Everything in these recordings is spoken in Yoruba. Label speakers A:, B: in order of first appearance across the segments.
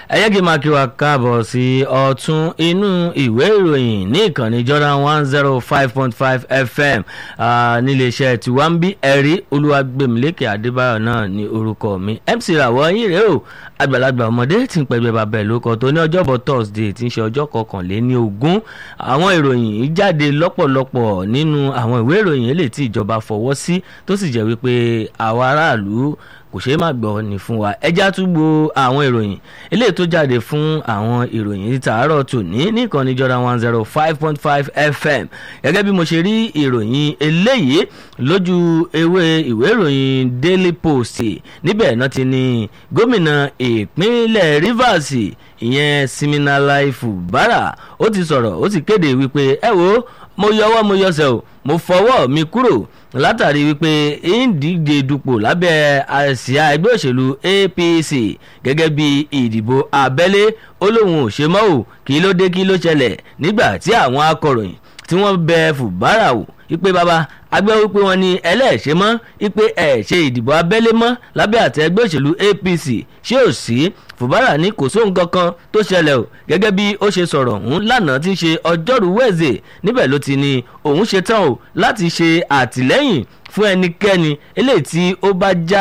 A: ẹ jẹ́ kí n máa kí wa káàbọ̀ sí ọ̀tún inú ìwé ìròyìn ní ìkànnì Jordan one zero five point five FM níléeṣẹ́ tiwa ń bí ẹ̀rí olúwàgbẹ̀mílẹ́kẹ̀ adébáyọ̀ náà ní orúkọ mi MC ràwọ̀ yín rèé o àgbàlagbà ọmọdé tí ń pẹ̀gbẹ́ bàbá ẹ̀ lóko tó ní ọjọ́bọ̀ Thursday tí ń ṣe ọjọ́ kọkànléní ogún àwọn ìròyìn yìí jáde lọ́pọ̀lọpọ̀ nínú àwọn ìwé ìròyìn eléyìí tí ìjọba fọwọ́ sí tó sì jẹ́ wípé àwa aráàlú kò ṣeé má gbọ́ ni fún wa ẹjá tún gbo àwọn ìròyìn eléyìí tó jáde fún àwọn ìròyìn tààrọ̀ tòní níkànnì Jordan one zero five point five FM gẹ́gẹ́ bí mo ṣe rí ìròyìn eléyìí lójú ewé ìwé ìròyìn Daily Post níbẹ̀ náà ti ní gómìnà ìpínlẹ̀ Rivers ìyẹn Siminalayi Fubara ó ti sọ̀rọ̀ ó ti kéde wípé ẹ wo mo yọwọ́ mo yọsẹ̀ o mo fọwọ́ mi kúrò látàrí wípé ìdíje dupò lábẹ́ àsíá ẹgbẹ́ òṣèlú APC gẹ́gẹ́ bí ìdìbò abẹ́lé ó lóun ò ṣe mọ́ ò kí ló dé kí ló ṣẹlẹ̀ nígbà tí àwọn akọ̀ròyìn tí wọ́n bẹ Fubara wò wípé bàbá agbẹ́ wípé wọ́n ní ẹlẹ́ẹ̀ṣẹ̀ mọ́ wípé ẹ̀ ṣe ìdìbò abẹ́lé mọ́ lábẹ́ àtẹ ẹgbẹ́ òṣèlú APC ṣé ò sí Fubara ní kò sóhun kankan tó ṣẹlẹ̀ o gẹ́gẹ́ bí ó ṣe sọ̀rọ̀ ọ̀hún lánàá tí ń ṣe ọjọ́rú wẹ̀zẹ̀ níbẹ̀ ló ti ní òun ṣe tán o láti ṣe àtìlẹ́yìn fún ẹnikẹ́ni eléyìí tí ó bá já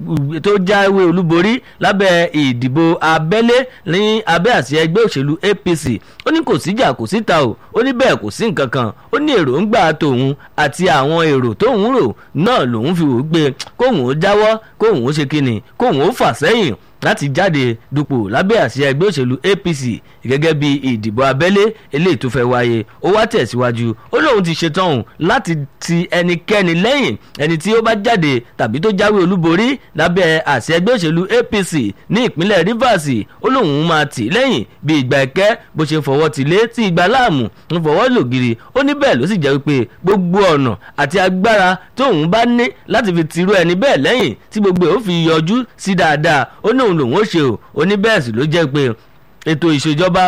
A: tó jáwé olúborí lábẹ́ ìdìbò abẹ́lé ní abẹ́ àsíá ẹgbẹ́ òṣèlú APC ó ní kò síjà kò síta o ó ní bẹ́ẹ̀ kò sí nǹkan kan ó ní èròǹgbà tòun àti àwọn èrò tóun rò náà lòun fi wò ó gbé kóun ó jáwọ́ kóun ó ṣe kíni kóun ó fà sẹ́yìn láti jáde dupò lábẹ́ àsíá ẹgbẹ́ òṣèlú APC gẹ́gẹ́ bí ìdìbò abẹ́lé eléyìí tó fẹ́ wáyé ó wá tẹ̀síwájú ó lóun ti ṣetán òun láti ti ẹnikẹ́ni lẹ́yìn ẹni tí ó bá jáde tàbí tó jáwé olúborí lábẹ́ àsíá ẹgbẹ́ òṣèlú APC ní ìpínlẹ̀ Rivers ó lóun máa tì lẹ́yìn bí ìgbà ẹ̀kẹ́ bó ṣe fọwọ́ ti lé tí ìgbà láàmú ń fọwọ́ lògiri ó ní bẹ́ẹ̀ ló sì jẹ́ wípé gbogbo ọ̀nà àti agbára tóun bá ní láti fi tìrú ẹni bẹ́ẹ̀ lẹ́yìn tí gbogbo ẹ̀ ó fi yọjú sí dáadáa ó ní òun lòun ó ṣe o ó ní bẹ́ẹ̀ sì ló jẹ́ pé ètò ìṣèjọba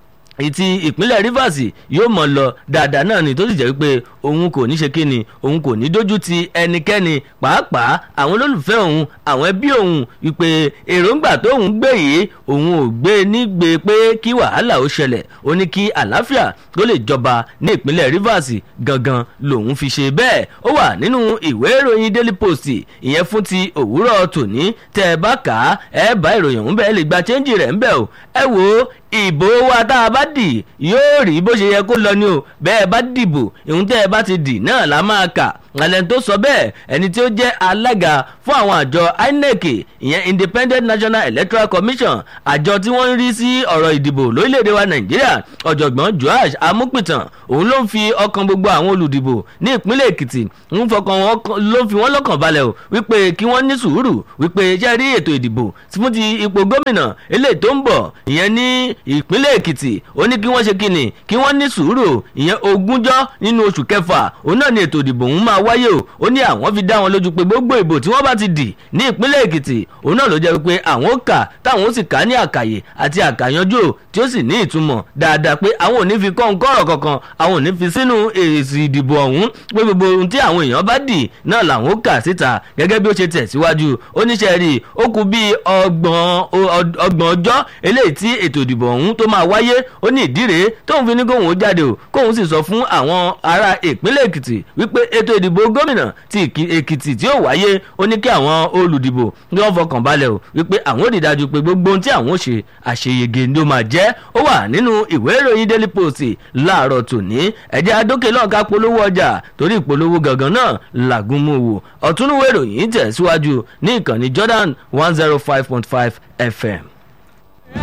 A: ìtì ìpínlẹ̀ Rivers yóò mọ̀ lọ dáadáa náà ni tó sì jẹ́ pé òun kò ní ṣe kíni òun kò ní dójú ti ẹnikẹ́ni pàápàá àwọn olólùfẹ́ òun àwọn ẹbí òun wípé èròǹgbà tóun gbé yìí òun ò gbé nígbè pé kí wàhálà ó ṣẹlẹ̀ ó ní kí àlàáfíà tó lè jọba ní ìpínlẹ̀ Rivers gangan lòun fi ṣe bẹ́ẹ̀ ó wà nínú ìwé ìròyìn Daily Post ìyẹn fún ti òwúrọ̀ tòní tẹ́ ẹ bá kà á ẹ bá ìròyìn ọ̀hún bẹ́ẹ̀ lè gba chẹ́ńjì rẹ̀ ńbẹ̀ o ẹ wò ó ìbò wa tá a bá dì yóò rí bó ṣe yẹ kó lọ ni o bẹ́ẹ̀ bá dìbò ìhun tẹ́ ẹ bá ti dì náà la máa kà alẹ́ tó sọ bẹ́ẹ̀ ẹni tí ó jẹ́ alága fún àwọn àjọ INEC ìyẹn Independent National Electoral Commission àjọ tí wọ́n ń rí sí ọ̀rọ̀ ìdìbò lórílẹ̀‐èdè wa Nàìjíríà ọ̀jọ̀gbọ́n Joash Amúpìtàn òun ló ń fi ọkàn gbogbo àwọn olùdìbò ní ìpínlẹ̀ Èkìtì ń fọkàn wọn ló fi wọ́n lọ́kàn balẹ̀ o wípé kí wọ́n ní sùúrù wípé iṣẹ́ rí ètò ìdìbò fún ti ipò gómìnà eléyìí tó ń bọ̀ ìyẹn ní ìpínlẹ̀ Èkìtì ó ní kí wọ́n ṣe kíni kí wọ́n ní sùúrù ìyẹn ogúnjọ́ nínú oṣù kẹfà òun náà ni ètò ìdìbò ń máa wáyé o ó ní àwọn fi dá wọn lójú pé gbogbo ìbò tí wọ́n bá ti dì ní ìpínlẹ̀ Èkìtì òun náà ló jẹ́ pé àwọn ó kà táwọn ó sì kà ní àkàyè àti àkàyanjú tí ó sì ní ìtumọ̀ dáadáa pé àwọn ò ní fi kọ́ ǹkọ́rọ̀ kankan àwọn ò ní fi sínú èsì ìdìbò ọ̀hún pé gbogbo ohun tí àwọn èèyàn bá dì náà làwọn ó kà síta gẹ́gẹ́ bí ó ṣe tẹ̀síwájú oníṣẹ́ rí ó kù bí ọgbọ̀n ọjọ́ eléyìí tí ètò ìdìbò ọ̀hún tó máa wáyé ó ní ìdí rèé tóun fi ní kóun ó jáde o kóun sì sọ fún àwọn ará ìpínlẹ̀ Èkìtì wípé ètò ìdìbò gómìnà ti Èkìtì tí ó wáyé ó ní kí àwọn olùdìbò ní wọ́n fọkàn balẹ̀ o wípé àwọn ò rí dájú pé gbogbo ohun tí àwọn ò ṣe àṣeyege ló máa jẹ́ ó wà nínú ìwé ìròyìn Daily Post láàárọ̀ tòní ẹ̀jẹ̀ adókè lọ́ọ̀ká polówó ọjà torí ìpolówó gangan náà làgùnmù wò ọ̀túnúwé ìròyìn tẹ̀síwájú ní ìkànnì Jordan one zero five point five FM.